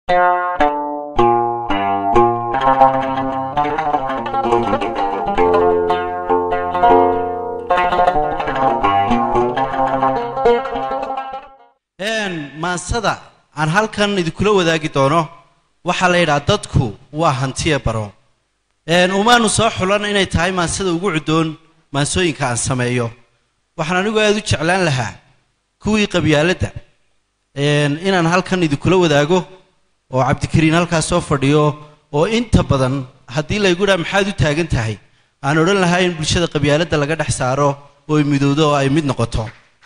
maansada aan halkan idinkula wadaagi doono waxaa la yidhaha dadku waa hantiya baro umaanu soo xulan inay tahay maansada ugu cuddoon maansooyinka aan sameeyo waxaan anigu aada u jeclaan lahaa kuwii qabyaaladda inaan halkan idinkula wadaago oo cabdikariin halkaas soo fadhiyo oo inta badan haddii laygu dhaha maxaad u taagan tahay aan odhan lahaa in bulshada qabyaaladda laga dhex saaro oo ay midowdo oo ay mid noqoto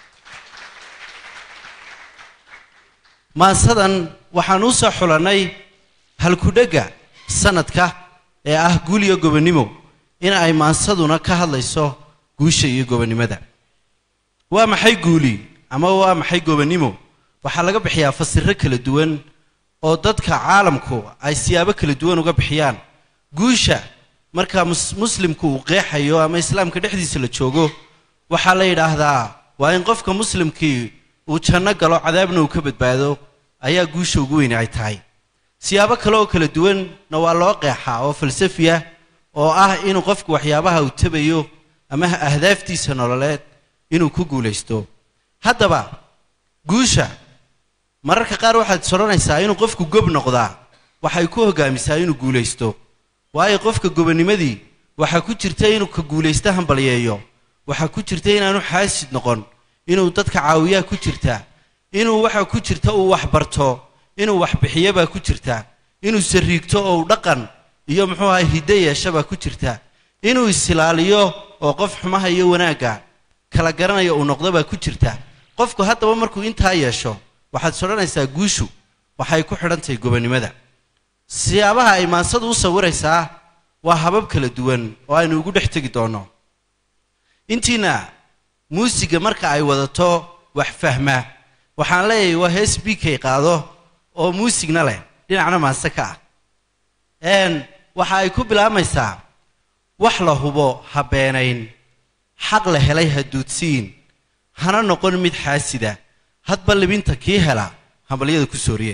maansadan waxaan u soo xulannay halkudhegga sanadka ee ah guul iyo gobonnimo in ay maansaduna ka hadlayso guusha iyo gobonnimada waa maxay guuli ama waa maxay gobonnimo waxaa laga bixiyaa fasiro kala duwan oo dadka caalamku ay siyaabo kala duwan uga bixiyaan guusha marka muslimku uu qeexayo ama islaamka dhexdiisa la joogo waxaa la yidhaahdaa waa in qofka muslimkii uu janno galo cadaabna uu ka badbaado ayaa guusha ugu weyne ay tahay siyaabo kale oo kala duwanna waa loo qeexaa oo falsafiya oo ah inuu qofku waxyaabaha uu tabayo ama ahdaaftiisa nololeed inuu ku guulaysto haddaba guusha mararka qaar waxaad soranaysaa inuu qofku gob noqdaa waxay ku hogaamisaa inuu guulaysto waayo qofka gobonnimadii waxaa ku jirta inuu ka guulaysto hambalyeeyo waxaa ku jirta inaanu xaasid noqon inuu dadka caawiyaa ku jirta inuu waxa ku jirta uu wax barto inuu wax bixiyobaa ku jirta inuu sariigto oo uu dhaqan iyo muxuu ahay hiddo yeeshabaa ku jirta inuu isilaaliyo oo qof xumaha iyo wanaagga kala garanaya uu noqdobaa ku jirta qofku haddaba markuu intaa yeesho waxaad sodhanaysaa guushu waxay ku xidhantahay gobonnimada siyaabaha ay maansadu u sawiraysaa waa habab kala duwan oo aynu ugu dhex tegi doonno intiina muusiga marka ay wadato wax fahma waxaan leeyahay waa hees bikay qaado oo muusigna leh dhinacna maanse ka ah waxa ay ku bilaabmaysaa wax la hubo ha beenayn xaq la helay ha duudsiin hana noqon mid xaasida hadba libinta kii hela hambalyada ku sooriye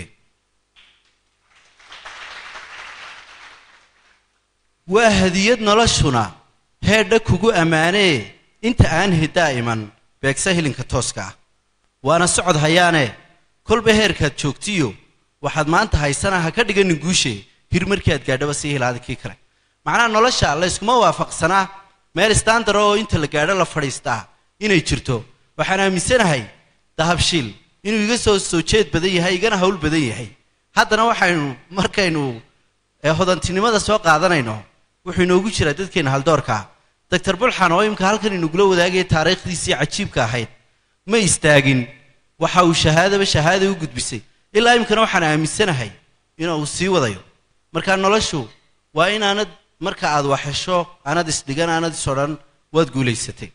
waa hadiyad noloshuna heedha kugu ammaanee inta aan hiddaa iman beegsa hilinka tooska ah waana socod hayaane kolba heerkaad joogtiyo waxaad maanta haysana ha ka dhiganin guushe hir markii aad gaadhaba sii hilaada kii kale macnaha nolosha layskuma waafaqsanaa meel standara oo inta la gaadho la fadhiistaa inay jirto waxaan aaminsanahay dahabshiil inuu iga soo soo jeed badan yahay igana hawl badan yahay haddana waxaynu markaynu hodantinimada soo qaadanayno wuxuu inoogu jiraa dadkeena haldoorkaa doctor bulxan oo imka halkan inugula wadaagaya taariikhdiisii cajiibka ahayd ma istaagin waxa uu shahaadaba shahaada u gudbisay ilaa imkana waxaan aaminsanahay inuu sii wadayo marka noloshu waa inaanad marka aad waxhesho aanad isdhigan aanad isodhan waad guulaysatay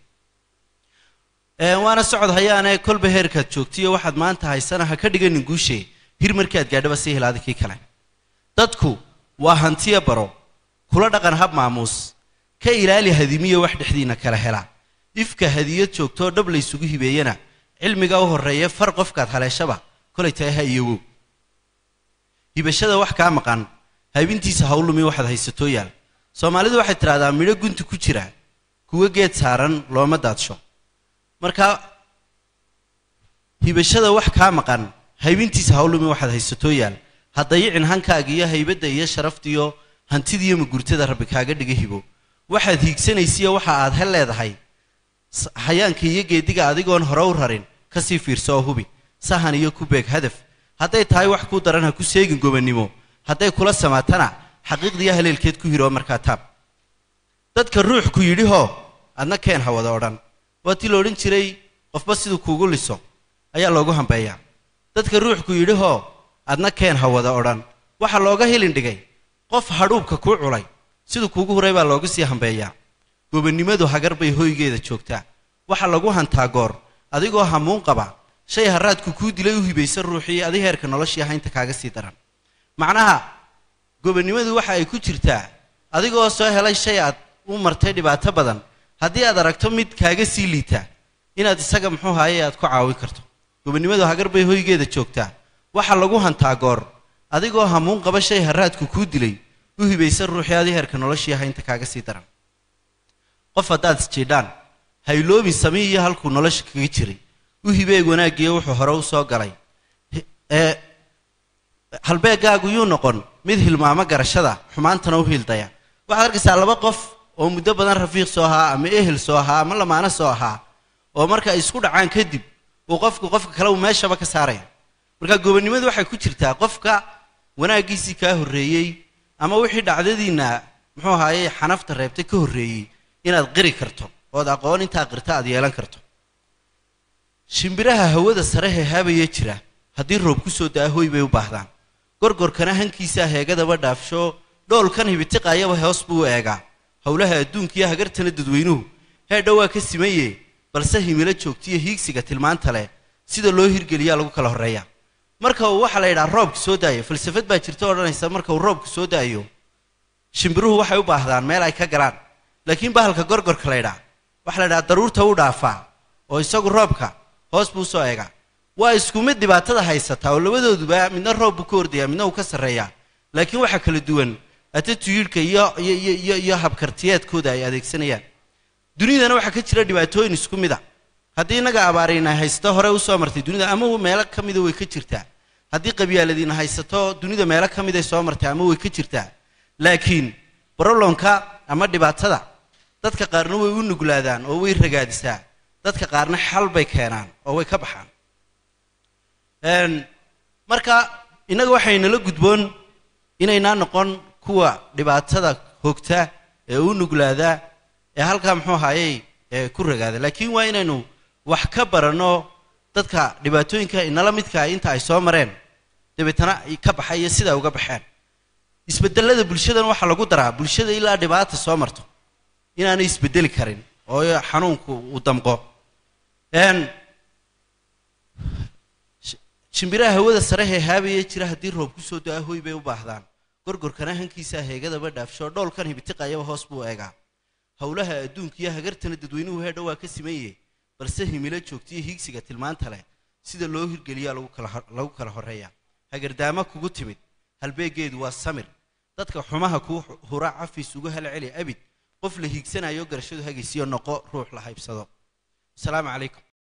waana socod hayaane kolba heerkaad joogtiyo waxaad maanta haysana ha ka dhiganin guushe hir markii aad gaadhaba sii hilaada kii kale dadku waa hantiya baro kula dhaqan hab maamuus ka ilaali hadimiyo wax dhexdiina kala hela ifka hadiyad joogtoo dhab laysugu hibeeyana cilmiga u horreeya far qofkaad haleeshaba kolay tahay ha iyowow hibashada wax kaa maqan haybintiisa hawlumi waxaad haysatoo yaal soomaalidu waxay tidhahdaa midho gunti ku jira kuwo geed saaran looma daadsho marka hibashada wax kaa maqan haybintiisa hawlumi waxaad haysatoo yaal ha dayicin hankaaga iyo haybadda iyo sharaftiiyo hantidiiyo magurtada rabbi kaaga dhiga hibo waxaad hiigsanaysiyo waxa aad hel leedahay hayaanka iyo geediga adigoon hore u rarin kasii fiirso oo hubi sahan iyo ku beeg hadaf hadday tahay wax kuu daran ha ku seegin gobonnimo hadday kula samaatana xaqiiqdiiyo haleelkeed ku hiro markaa taab dadka ruux ku yidhihoo adna keen ha wada odhan waa tii la odhan jiray qofba siduu kuugu liso ayaa loogu hambeeyaa dadka ruux ku yidhihoo adna keen ha wada odhan waxaa looga hilin dhigay qof hadhuubka kuu culay siduu kuugu huray baa looga sii hambeeyaa gobonnimadu hagar bay hoygeeda joogtaa waxa lagu hantaa goor adigoo hamuun qaba shay haraadku kuu dilay u hibaysa ruuxii adi heerka noloshii haynta kaaga sii daran macnaha gobonnimadu waxa ay ku jirtaa adigoo soo helay shay aad u martay dhibaato badan haddii aad aragto mid kaaga sii liita inaad isaga muxuu haaye aad ku caawin karto gobonnimadu hagar bay hoygeeda joogtaa waxa lagu hantaa goor adigoo hamuun qaba shay haraadku kuu dilay u hibaysa ruuxii adi heerka noloshii haynta kaaga sii daran qof haddaad isjiidhaan hayloobin samii iyo halkuu nolosha kaga jiray u hibeeg wanaaggiiyo wuxuu hore u soo galay ee halbeegaagu yuu noqon mid hilmaamo garashada xumaantana u hildaya waxaad arkaysaa laba qof oo muddo badan rafiiq soo ahaa ama ehel soo ahaa ama lamaano soo ahaa oo marka ay isku dhacaan kadib uu qofku qofka kale uu meeshaba ka saaraya marka gobonnimadu waxay ku jirtaa qofka wanaaggiisii kaa horreeyey ama wixii dhacdadiinna muxuu ahaaye xanafta reebtay ka horreeyey inaad qiri karto ood aqoon intaa qirta aad yeelan karto shimbiraha hawada sare hehaabaya jira haddii roob ku soo daa hoy bay u baahdaan gorgorkana hankiisaa heegadaba dhaafsho dhoolkan hibitiqayaba hoos buu u eegaa howlaha adduunkiiyo hagartana dadweynuhu heedha waa ka simaye balse himilo joogtiyo hiigsiga tilmaanta leh sida loo hirgeliyaa lagu kala horreeya marka uu waxaa la yidhaha roobka soo daayo falsafad baa jirta odhanaysa marka uu roobka soo daayo shimbiruhu waxay u baahdaan meel ay ka galaan laakiin bahalka gorgorka la ydhaa waxaa la ydhaha daruurta u dhaafaa oo isagu roobka hoos buu soo eegaa waa isku mid dhibaatada haysataa oo labadooduba midna roob buu ka ordaya midna uu ka sarreeyaa laakiin waxaa kala duwan atatuyiidhka iyo iyo iyo iyo habkartiyeedkooda ay adeegsanayaan dunidana waxaa ka jira dhibaatooyin isku mid a haddii innaga abaarayna haysato hore usoo martay dunida ama meelo ka mida way ka jirtaa haddii qabyaaladiina haysato dunida meelo ka miday soo martay ama way ka jirtaa laakiin brolomka ama dhibaatada dadka qaarna way u nuglaadaan oo way ragaadisaa dadka qaarna xal bay keenaan oo way ka baxaan marka innaga waxaynala gudboon inaynaa noqon kuwa dhibaatada hogta ee u nuglaada ee halkaa muxuu ahaayey ee ku ragaada laakiin waa inaynu wax ka baranno dadka dhibaatooyinka inala midkaa inta ay soo mareen dabeetana ka baxay iyo sidaa uga baxeen isbedelada bulshadan waxaa lagu daraa bulshada ilaa dhibaata soo marto inaanay isbedeli karin oo xanuunku uu damqo shimbiraha hawada sare heehaabaya jira haddii roob kusoo da-a hoy bay u baahdaan gorgorkana hankiisaa heegadaba dhaafsho dhoolkan hibitiqayaba hoos buu eegaa howlaha adduunka iyo hagartana dadweynuhu heedha waa ka simaye balse himilo joogtiyo hiigsiga tilmaanta leh sida loo hirgeliyaa lagu kala horreeya hagardaama kugu timid halbeegeedu waa samir dadka xumaha kuu hura cafis ugu halceli abid qof la hiigsanayo garashadu hagaysiyo noqo ruux la haybsado asalaamu calaykum